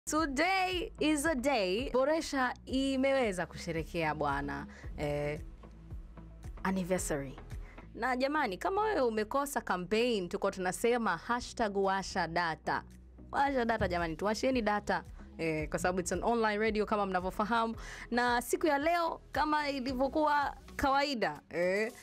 Today is a day Boresha imeweza kusherekea bwana eh, anniversary na jamani, kama wewe umekosa campaign, tuko tunasema hashtag washa data, washa data jamani, tuwasheni data eh, kwa sababu it's an online radio kama mnavyofahamu, na siku ya leo kama ilivyokuwa kawaida eh,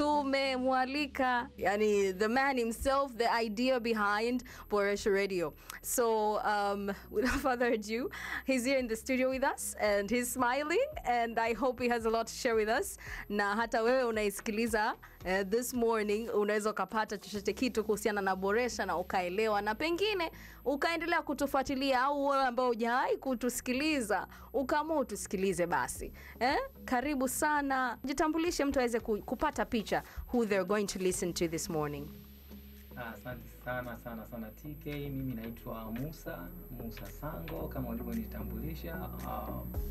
tumemwalika yani the man himself the idea behind Boresha Radio. So um, without further ado, he's here in the studio with us and he's smiling and I hope he has a lot to share with us. Na hata wewe unaisikiliza uh, this morning unaweza ukapata chochote kitu kuhusiana na Boresha na ukaelewa na pengine ukaendelea kutufuatilia au wewe ambao hujawahi kutusikiliza ukaamua utusikilize basi. Eh? Karibu sana. Jitambulishe mtu aweze ku- kupata picha who they're going to listen to this morning. Ah, Asante sana sana sana TK. Mimi naitwa Musa Musa Sango kama ulivyonitambulisha. Ah,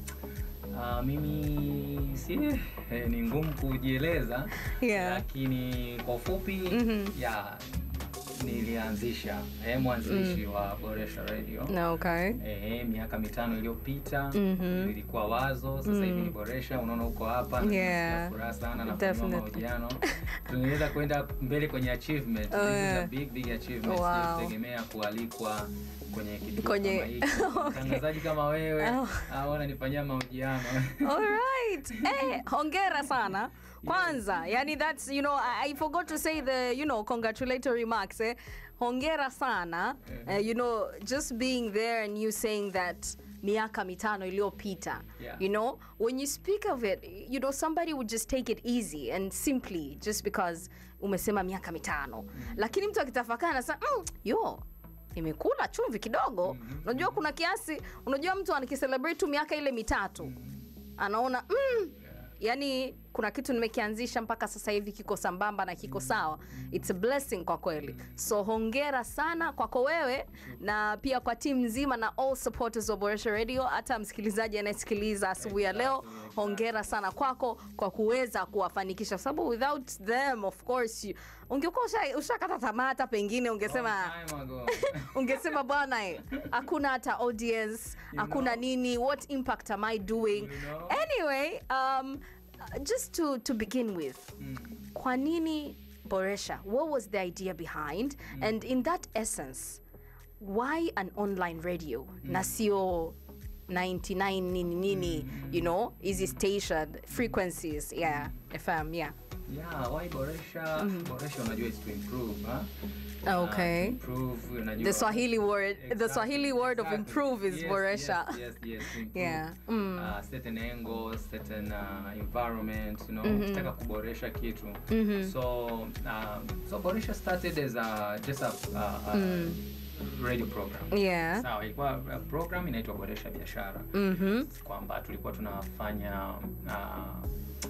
ah, mimi si eh, ni ngumu kujieleza Yeah. lakini kwa ufupi Mhm. ya nilianzisha eh, mwanzilishi wa Boresha Radio Na okay. Eh, miaka mitano iliyopita Mhm. nilikuwa wazo, sasa hivi ni Boresha. Unaona uko hapa na Yeah. nasikia furaha sana na Definitely. mahojiano. Tunaweza kwenda mbele kwenye achievement. Oh, This is yeah. a big big achievement. Wow. Sijategemea kualikwa kwenye kituo Kwenye- kama hiki. Mtangazaji kama wewe Oh. au ananifanyia mahojiano. Alright. Eh, hongera sana. Kwanza, yani that's you know I, I forgot to say the you know congratulatory remarks eh. Hongera sana. Eh. Eh, you know just being there and you saying that miaka mitano iliyopita. Yeah. You know, when you speak of it, you know somebody would just take it easy and simply just because umesema miaka mitano. Lakini mtu akitafakari anasema mm, yo imekula chumvi kidogo. Unajua kuna kiasi, unajua mtu anakicelebrate tu miaka ile mitatu anaona mm, yani kuna kitu nimekianzisha mpaka sasa hivi kiko sambamba na kiko sawa it's a blessing kwa kweli so hongera sana kwako wewe na pia kwa timu nzima na all supporters wa Boresha Radio hata msikilizaji anayesikiliza asubuhi ya leo hongera sana kwako kwa kuweza kuwafanikisha kwa sababu without them of course you- ungekuwa usha- ushakata tamaa hata pengine ungesema Long time ago. ungesema bwana eh, hakuna hata audience You hakuna know. nini what impact am i doing You know. anyway um, uh, just to, to begin with Mm. kwa nini boresha what was the idea behind and in that essence why an online radio na sio 99 nini nini you know hizi station frequencies yeah fm yeah Yeah, why Boresha? Boresha unajua is to improve, huh? Okay. Uh, to improve, unajua. The Swahili word- the Exactly, Swahili word of exactly. improve is Yes, Boresha. Yes, yes, yes, to improve. Yeah. Mm. Uh, certain angles, certain uh, environment, you know, ukitaka kuboresha kitu. So, um, so Boresha started as a just a, a, a radio program. yeah Sawa, ilikuwa uh, program inaitwa Boresha Biashara. mhm Kwamba tulikuwa tunafanya uh,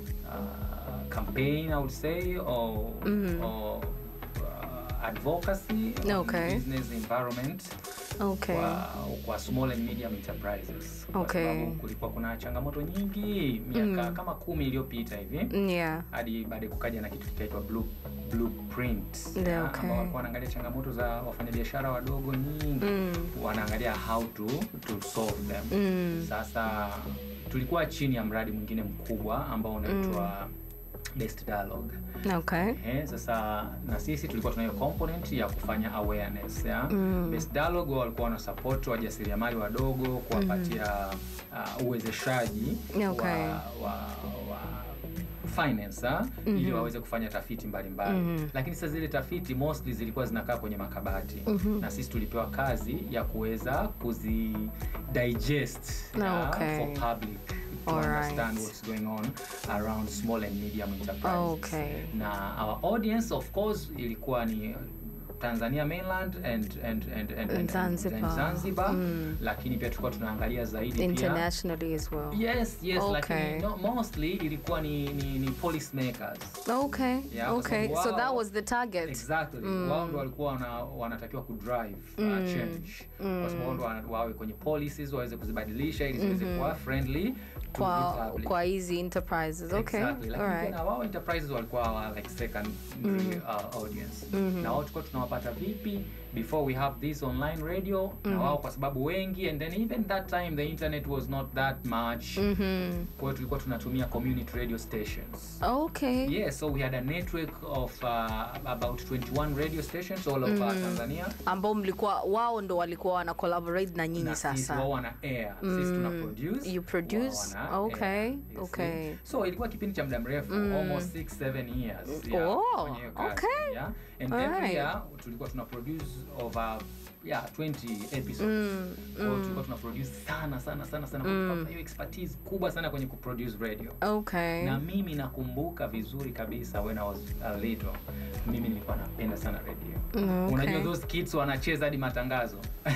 uh, campaign I would say or, or uh, advocacy on Okay. business environment okay kwa, kwa small and medium enterprises kwa Okay. sababu kulikuwa kuna changamoto nyingi miaka kama kumi iliyopita hivi yeah hadi baadaye kukaja na kitu kikaitwa blue, blueprint Yeah, ya, okay. ambao walikuwa wanaangalia changamoto za wafanyabiashara wadogo nyingi Mm. wanaangalia how to, to solve them Mm. sasa tulikuwa chini ya mradi mwingine mkubwa ambao unaitwa best dialogue okay Ehe, sasa na sisi tulikuwa tunayo component ya kufanya awareness ya best dialogue wao walikuwa wana support wajasiriamali wadogo kuwapatia uh, uwezeshaji Okay. wa, wa, wa finance ha? ili waweze kufanya tafiti mbalimbali lakini sasa zile tafiti mostly zilikuwa zinakaa kwenye makabati na sisi tulipewa kazi ya kuweza kuzi digest ya, Okay. for public to Alright. understand what's going on around small and medium enterprises Okay. na our audience of course ilikuwa ni Tanzania mainland and, and, and, and, and, Zanzibar. and Zanzibar lakini pia tulikuwa tunaangalia zaidi pia internationally as well yes yes Okay. lakini no, mostly ilikuwa ni, ni, ni policy makers okay Yeah, kwa okay sababu so wao- that was the target exactly wao ndo walikuwa wana, wanatakiwa kudrive uh, change kwa sababu wao ndo wana- wawe kwenye policies waweze kuzibadilisha ili ziweze kuwa friendly to kwa the public. kwa hizi enterprises okay Exactly. Lakini alright tena wao enterprises walikuwa wa like secondary uh, audience na wao tulikuwa tunawapata vipi before we have this online radio na wao kwa sababu wengi and then even that time the internet was not that much Mhm. kwa hiyo tulikuwa tunatumia community radio stations Okay. yes so we had a network of uh, about 21 radio stations all over tanzania ambao mlikuwa wao ndo walikuwa wana collaborate na nyinyi na sisi sasa wao wana air sisi tuna produce You produce? wao wana Okay, air, you see. okay. so ilikuwa kipindi cha muda mrefu almost 6 7 years yeah, Oh, kwenye hiyo kazi, okay. yeah. and Alright. every year tulikuwa tuna produce over yeah 20 episodes kwa hiyo tulikuwa tuna produce sana sana sana sana mm. hiyo expertise kubwa sana kwenye kuproduce radio okay na mimi nakumbuka vizuri kabisa when I was a little mimi nilikuwa napenda sana radio Mm, okay. unajua those kids wanacheza hadi matangazo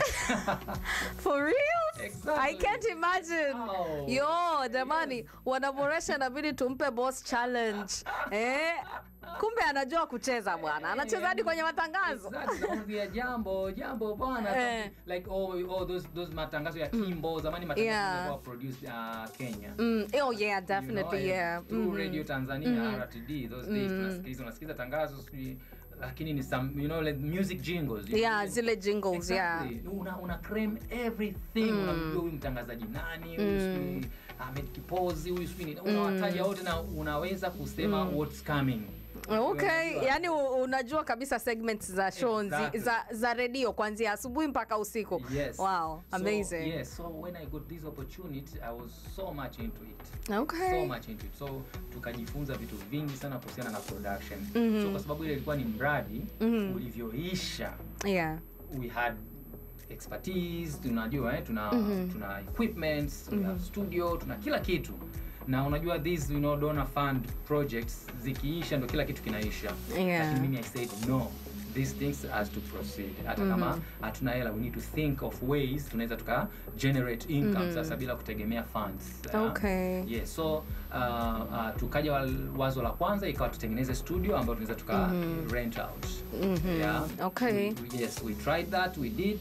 for real Exactly. i can't imagine Oh. yo jamani wanaboresha inabidi tumpe boss challenge eh kumbe anajua kucheza bwana anacheza hadi kwenye matangazo Exactly, nakwambia jambo jambo bwana Eh. like oh, oh, those, those matangazo ya kimbo zamani matangazo Yeah. yalikuwa produced uh, kenya mm, oh yeah definitely you know, yeah and through Mhm. radio tanzania rtd those days tunasikiliza unasikiza tangazo sijui lakini ni some you know like music jingles you yeah know, zile jingles yeah Exactly. una, una claim everything unamjua huyu mtangazaji nani huyu sijui Ahmed Kipozi huyu sijui nini. unawataja wote na unaweza kusema what's coming okay Unajua. yani u- unajua kabisa segments za show nzi- Exactly. za, za redio kuanzia asubuhi mpaka usiku Yes. wow So, amazing yes, so when I got this opportunity, I was so much into it. okay So much into it. So tukajifunza vitu vingi sana kuhusiana na production. So kwa sababu ile ilikuwa ni mradi ulivyoisha, yeah we had expertise, tunajua eh, tuna tuna equipments, tuna studio, tuna kila kitu. Na unajua these you know donor fund projects zikiisha ndo kila kitu kinaisha. Yeah. Lakini mimi I said no these things has to proceed hata kama hatuna hela we need to think of ways tunaweza tuka generate income sasa bila kutegemea funds yeah. Okay. yes so uh, uh, tukaja wal- wazo la kwanza ikawa tutengeneze studio ambayo tunaweza tuka rent out yeah. Okay. we, we- yes we tried that we did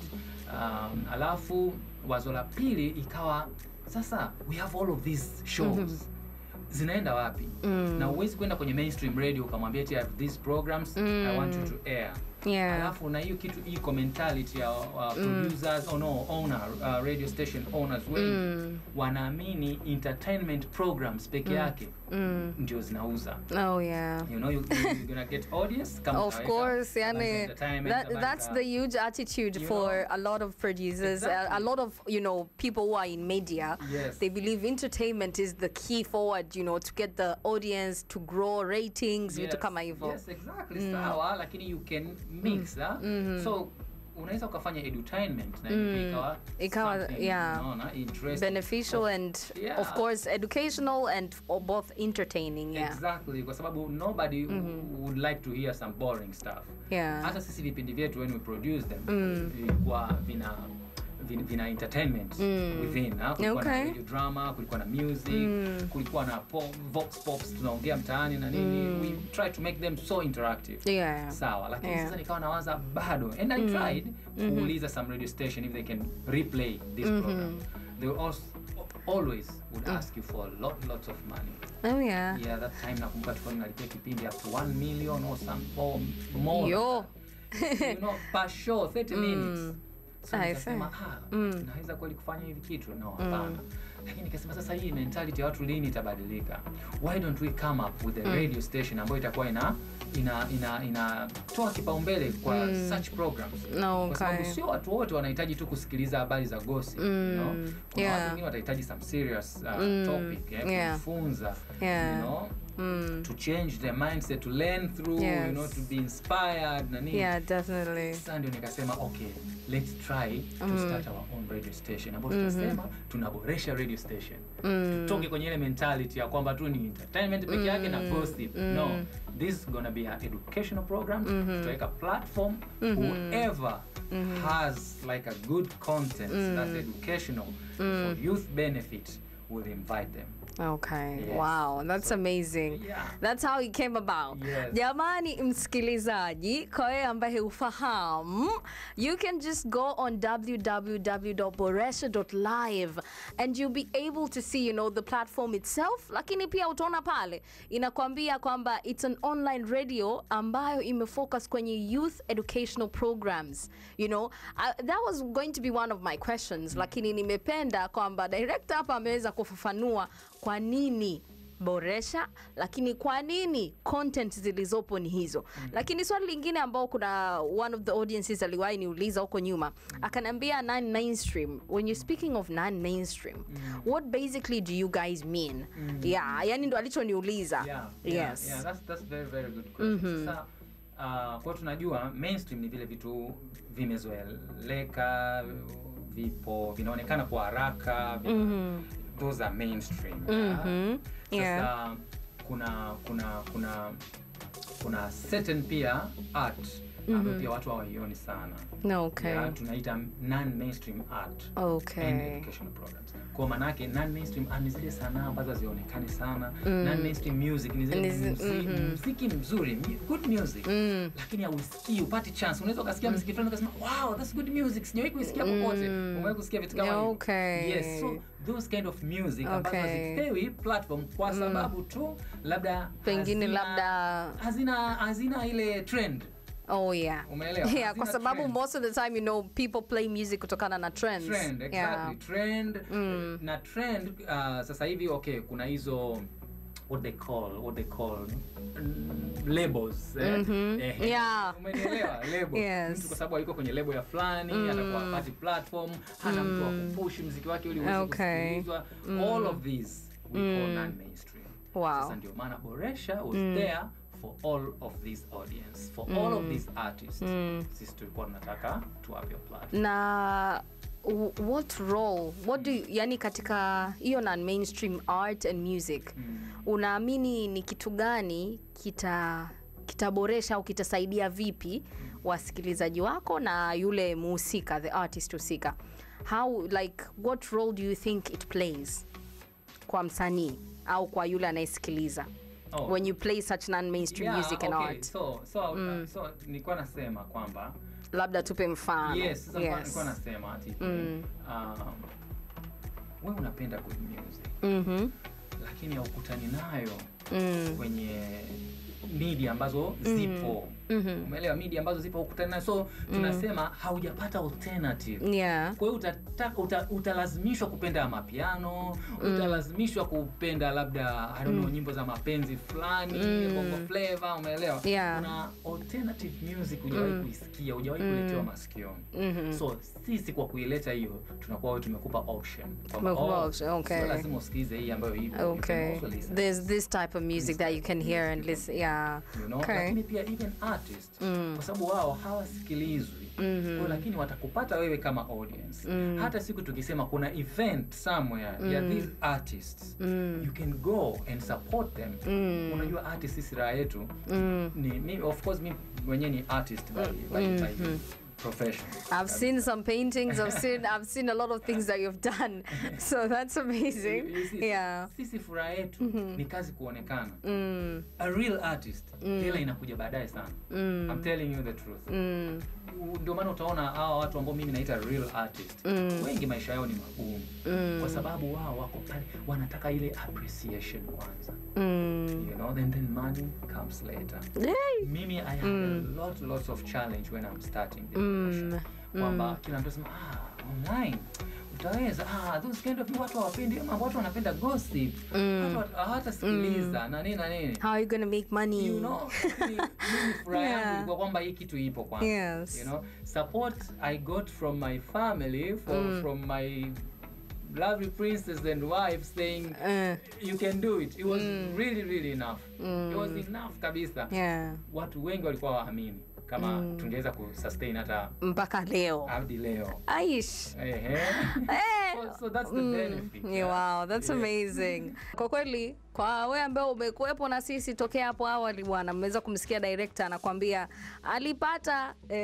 um, alafu wazo la pili ikawa sasa we have all of these shows zinaenda wapi na uwezi kwenda kwenye mainstream radio ukamwambia eti I have these programs i want you to air Yeah. alafu na hiyo kitu iko mentality ya uh, producers oh no, owner uh, radio station owners wengi wanaamini entertainment programs peke yake ndio zinauza oh yeah you know you, you, you're gonna get audience kama of utaweka course habari za yani entertainment, that, habari that's za- the huge attitude You for know? a lot of producers a, a Exactly. lot of you know people who are in media Yes. they believe entertainment is the key forward you know to get the audience to grow ratings vitu kama hivyo yes, exactly sawa lakini you can mix ah? so unaweza ukafanya edutainment na mm. ikawa Ikawa, something, yeah. unaona, interesting. beneficial and Yeah. of course educational and or both entertaining yeah exactly kwa sababu nobody would like to hear some boring stuff yeah hata sisi vipindi vyetu when we produce them vilikuwa vina vina, vina entertainment within ha? kulikuwa na Okay. radio drama kulikuwa na music kulikuwa na po, vox pops tunaongea mtaani na nini we try to make them so interactive yeah sawa lakini Yeah. sasa nikawa nawaza bado and i tried kuuliza some radio station if they can replay this program they will also, always would ask you for a lot lots of money oh yeah yeah that time nakumbuka tulikuwa tunalipia kipindi up to 1 million or some or more Yo. you know per show 30 minutes so I nikasema ah naweza kweli kufanya hivi kitu no hapana lakini nikasema sasa hii mentality ya watu lini itabadilika why don't we come up with a radio station ambayo itakuwa ina ina ina inatoa kipaumbele kwa such programs No, kwa sababu okay. sio watu wote wanahitaji tu kusikiliza habari za gossip you know? kuna yeah. watu wengine watahitaji some serious uh, topic eh, yeah. kujifunza Yeah. you know to change their mindset to learn through Yes. you know to be inspired na nini yeah definitely sasa ndio nikasema okay let's try to start our own radio station ambayo tutasema tunaboresha radio station tutoke kwenye ile mentality ya kwamba tu ni entertainment peke yake na gossip no this is gonna be an educational program tutaweka platform whoever has like a good content that's educational for youth benefit will invite them Okay. Yes. Wow, that's So- amazing. Yeah. That's how it came about. Yes. Jamani msikilizaji, kwa wewe ambaye ufahamu, you can just go on www.boresha.live and you'll be able to see, you know, the platform itself, lakini pia utaona pale inakwambia kwamba it's an online radio ambayo imefocus kwenye youth educational programs. You know, I, that was going to be one of my questions, lakini nimependa kwamba director hapa ameweza kufafanua kwa nini boresha lakini kwa nini content zilizopo ni hizo lakini swali lingine ambao kuna one of the audiences aliwahi niuliza huko nyuma akaniambia non mainstream when you're speaking of non mainstream what basically do you guys mean yeah yani ndo alichoniuliza yeah, yeah, yes yeah, that's, that's very very good question. Sasa uh, kwa tunajua mainstream ni vile vitu vimezoeleka, vipo vinaonekana kwa haraka, vina, those are mainstream. yeah. Mhm. Sasa Yeah. kuna kuna kuna kuna certain pia art ambayo pia watu hawaioni sana. No, okay Yeah, tunaita non mainstream art and okay educational programs. Kwa manake non mainstream art ni zile sanaa ambazo hazionekani sana. Non mainstream music ni zile Ni zi- muziki, muziki mzuri, mu- good music. Lakini hausikii, upati chance. Unaweza ukasikia muziki fulani ukasema, "Wow, that's good music." Sijawahi kuisikia popote. Umewahi kusikia vitu kama hivyo? Okay. Yes, so those kind of music ambazo Okay. hazipewi platform kwa sababu tu labda Pengine hazina- labda- hazina hazina ile trend. oh yeah Umeelewa? yeah Hazina kwa sababu trend. most of the time you know people play music kutokana na trends trend exactly yeah. trend na trend uh, sasa hivi okay kuna hizo what they call what they call mm, labels eh? Eh, Yeah. umenielewa label Yes. mtu kwa sababu aliko kwenye label ya fulani atakuwa apati platform hana mtu wa kupush mziki wake ili uweze Okay. kusikilizwa all of these we call non mainstream Wow. sasa ndio maana boresha was there for all of this audience for all of these artists sisi tulikuwa tunataka tuwape platform na w- what role what do you, yani katika hiyo non mainstream art and music unaamini ni kitu gani kita kitaboresha au kitasaidia vipi wasikilizaji wako na yule muhusika the artist husika how like what role do you think it plays kwa msanii au kwa yule anayesikiliza Oh. when you play such non mainstream Yeah, music and okay. art So, so, uh, so nilikuwa nasema kwamba labda tupe mfano yes, sasa nilikuwa- yes. nilikuwa nasema ati um, wewe unapenda good music Mhm. lakini haukutani nayo Mm. kwenye media ambazo zipo umeelewa media ambazo zipo hukutani nayo so tunasema haujapata alternative yeah kwa hiyo utataka uta, utalazimishwa kupenda mapiano utalazimishwa kupenda labda I don't know, nyimbo za mapenzi fulani bongo flavor umeelewa Yeah. kuna alternative music hujawahi kuisikia hujawahi kuletewa masikioni so sisi kwa kuileta hiyo tunakuwa wewe tumekupa option Kwamba, Tumekupa oh, option, okay. sio lazima usikilize hii ambayo ipo you can Okay. also listen There's this type of music that you can hear and listen. Yeah. you know? Okay. lakini pia even artist kwa sababu wao hawasikilizwi Kwa lakini watakupata wewe kama audience hata siku tukisema kuna event somewhere ya these artists you can go and support them unajua artist sisi raha yetu ni mi, of course mi mwenyewe ni artist by, by, by profession I've seen some paintings. I've seen I've seen a lot of things that you've done. So that's amazing. You- you see, Yeah. sisi furaha yetu ni kazi kuonekana a real artist hela inakuja baadaye sana I'm telling you the truth U- ndio maana utaona hawa watu ambao mimi naita real artist wengi maisha yao ni magumu kwa sababu wao wako pale wanataka ile appreciation kwanza you know then then money comes later Yay. mimi i had a lot lots of challenge when i'm starting the promotion kwamba kila mtu asema ah online utaweza ah those kind of watu hawapendi ama watu wanapenda gossip watu wat- hawatasikiliza na nini na nini How are you gonna make money? you know mimi mimi furaha yangu Yeah. ilikuwa kwamba hii kitu ipo kwanza Yes. you know support i got from my family from, from my lovely princess and wife saying Uh, you can do it it was really really enough it was enough kabisa yeah. watu wengi walikuwa waamini kama tungeweza kusustain hata Mpaka leo. hadi leo Aish. Ehe. Eh. so, so that's the benefit Yeah, wow, that's amazing. Kwa kweli kwa wewe ambaye umekuwepo na sisi tokea hapo awali bwana, mmeweza kumsikia director anakwambia alipata eh,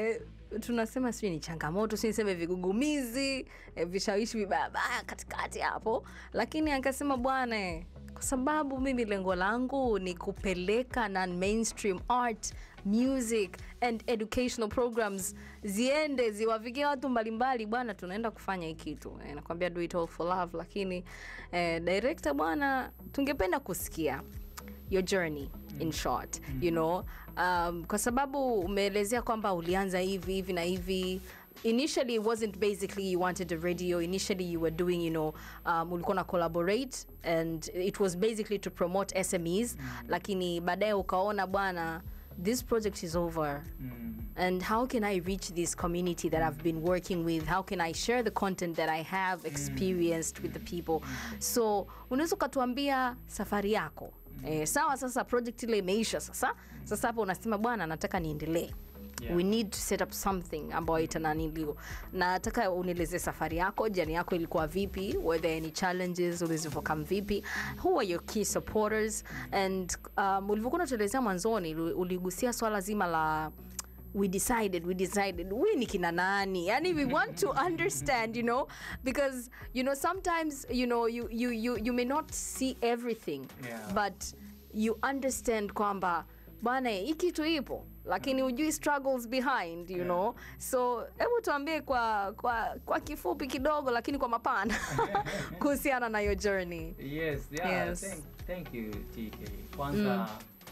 tunasema sijui ni changamoto si niseme vigugumizi eh, vishawishi vibaya katikati hapo lakini akasema bwana eh, kwa sababu mimi lengo langu ni kupeleka non mainstream art music and educational programs ziende ziwafikie watu mbalimbali bwana tunaenda kufanya hii kitu eh, nakwambia do it all for love lakini eh, director bwana tungependa kusikia your journey in short you know um, kwa sababu umeelezea kwamba ulianza hivi hivi na hivi initially it wasn't basically you wanted a radio initially you were doing you know um, ulikuwa na collaborate and it was basically to promote smes lakini baadaye ukaona bwana this project is over Mm. and how can i reach this community that i've been working with how can i share the content that i have experienced with the people so unaweza ukatuambia safari yako eh, sawa sasa project ile imeisha sasa sasa hapo unasema bwana nataka niendelee Yeah. we need to set up something ambayo itananilio nataka unieleze safari yako jani yako ilikuwa vipi were there any challenges ulizovokam vipi who are your key supporters and um, ulivyokuwa unatuelezea mwanzoni uli- uligusia swala zima la we decided we decided we ni kina nani yani we want to understand you know because you know sometimes you know you, you, you, you may not see everything Yeah. but you understand kwamba bwana hii kitu ipo lakini hujui struggles behind you Yeah. know so hebu tuambie kwa, kwa, kwa kifupi kidogo lakini kwa mapana kuhusiana na your journey yes yeah Yes. Thank, thank you tk kwanza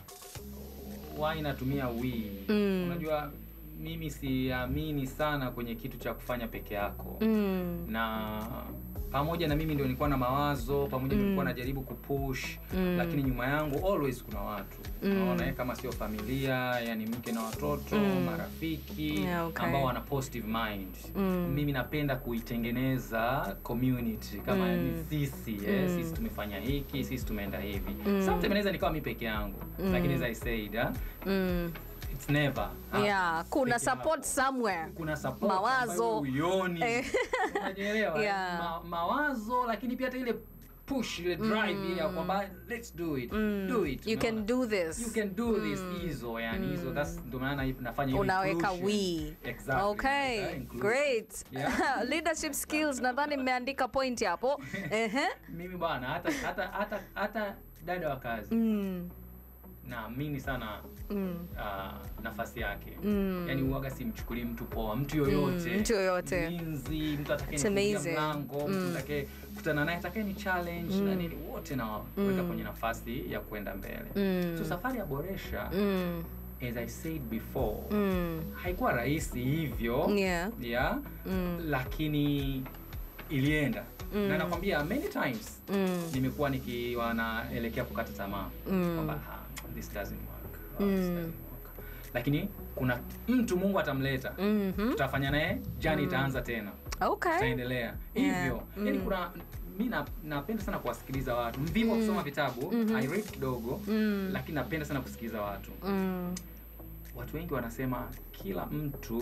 why natumia we Mm. unajua mimi siamini sana kwenye kitu cha kufanya peke yako mm. na pamoja na mimi ndio nilikuwa na mawazo pamoja mm. nilikuwa najaribu kupush Mm. lakini nyuma yangu always kuna watu Mm. unaona eh, kama sio familia yani mke na watoto Mm. marafiki Yeah, okay. ambao wana positive mind Mm. mimi napenda kuitengeneza community kama Mm. ni sisi eh, Mm. sisi tumefanya hiki sisi tumeenda hivi Mm. sometimes naweza nikawa mi peke yangu Mm. lakini as i said ah, Mm. it's never ah, yeah kuna peke support yako somewhere kuna support Mawazo. ambayo huioni Eh. unajielewa Yeah. Ma, mawazo lakini pia hata ile push ile drive ile ya kwamba let's do it Mm. do it you can unaona? do this you can do this hizo yani hizo that's ndio maana nafanya hiyo unaweka inclusion. we exactly okay Yeah, inclusion. great Yeah. leadership skills nadhani mmeandika point hapo Ehe. mimi bwana hata hata hata hata dada wa kazi mm. naamini sana Mm. uh, nafasi yake Mm. yani uwaga simchukulii mtu poa mtu yoyote Mm, mtu yoyote. mlinzi mtu It's atakaye amazing. mlango mtu Mm. atakaye kutana naye atakaye ni challenge na nini wote naweka Mm. kwenye nafasi ya kwenda mbele Mm. so safari ya boresha Mm. as i said before Mm. haikuwa rahisi hivyo Yeah. yeah, Mm. lakini ilienda Mm. na nakwambia many times Mm. nimekuwa nikiwa naelekea kukata tamaa Mm. kwamba "Ah, this doesn't work. Oh, Mm. this doesn't work." lakini kuna mtu mungu atamleta Mhm. tutafanya naye jani itaanza tena okay tutaendelea Yeah. hivyo yani Mm. kuna mi na- napenda sana kuwasikiliza watu mvivu wa kusoma vitabu i read kidogo Mm. lakini napenda sana kusikiliza watu Mm. watu wengi wanasema kila mtu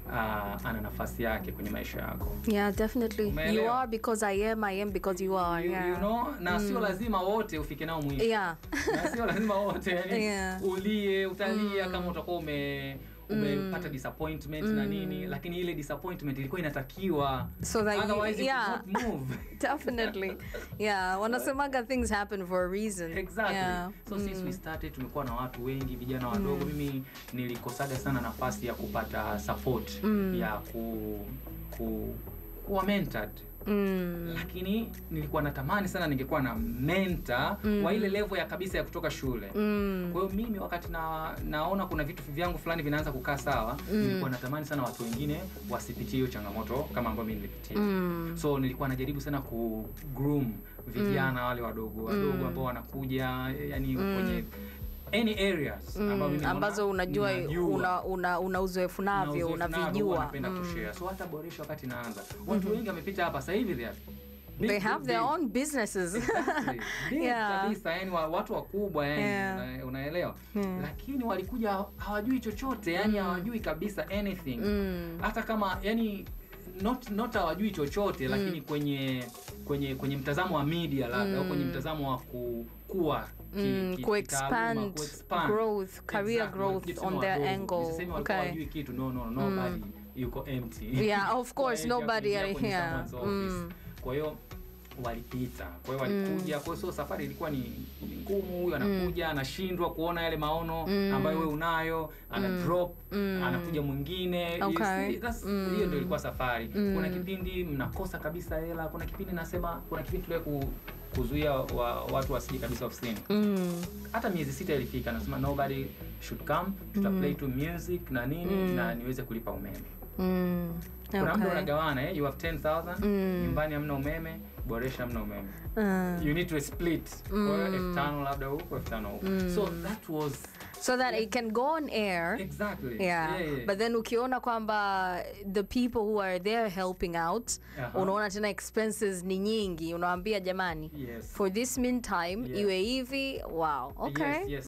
uh, ana nafasi yake kwenye maisha yako yeah definitely you Umeelewa? are because i am i am because you are you, yeah you know na sio lazima wote ufike nao mwisho yeah na sio lazima wote yani Yeah. ulie utalia kama utakuwa ume umepata disappointment na nini lakini ile disappointment ilikuwa inatakiwa So that you- otherwise you yeah. could not move definitely yeah wanasemaga things happen for a reason exactly yeah. so since we started tumekuwa na watu wengi vijana wadogo mimi nilikosaga sana nafasi ya kupata support ya ku, ku kuwa mentored mm. lakini nilikuwa natamani sana ningekuwa na menta wa ile level ya kabisa ya kutoka shule Mm. kwa hiyo mimi wakati na, naona kuna vitu vyangu fulani vinaanza kukaa sawa nilikuwa natamani sana watu wengine wasipitie hiyo changamoto kama ambayo mi nilipitia Mm. so nilikuwa najaribu sana ku groom vijana wale wadogo wadogo ambao wanakuja yani kwenye any areas ambao mimi Mm. naona ambazo unajua ninajua una, una, una uzoefu na navyo uzoefu navyo, unavijua napenda Mm. kushare so hata boresha wakati naanza watu wengi wamepita hapa sasa hivi they are big, they big, have their big. own businesses Exactly. Big Yeah. kabisa yani wa, watu wakubwa yani Yeah. una, unaelewa Yeah. lakini walikuja hawajui chochote yani hawajui kabisa anything Mm. hata kama yani not not hawajui chochote lakini kwenye kwenye kwenye mtazamo wa media labda au kwenye mtazamo wa kukua ki- Mm, ki- kuexpand kitaaluma, kuexpand. growth, career Exactly. growth Nisiseme on their wadogo, angle. nisiseme walikuwa Okay. hawajui kitu no no nobody yuko empty Yeah, of course, Kwa hiyo nobody hakuingia kwenye yeah. someone's office. Mm. kwa hiyo walipita kwa hiyo walikuja kwa hiyo so safari ilikuwa ni ni ngumu huyu anakuja anashindwa kuona yale maono ambayo wewe unayo ana drop anakuja mwingine You Okay. see, that's- hiyo ndio ilikuwa safari kuna kipindi mnakosa kabisa hela kuna kipindi nasema kuna kipindi tuliwe ku, kuzuia wa, watu wasije kabisa ofisini Mm. hata miezi sita ilifika nasema nobody should come tuta play to music na nini na niweze kulipa umeme Mm. kuna muda Okay. unagawana eh? you have 10000 nyumbani hamna umeme boresha hamna umeme Uh, you need to split kwa hiyo elfu tano labda huko elfu tano huko so that was so that it can go on air exactly yeah. yeah, yeah. but then ukiona kwamba the people who are there helping out Aha. unaona tena expenses ni nyingi unawambia jamani yes for this meantime Yeah. iwe hivi wow okay yes, yes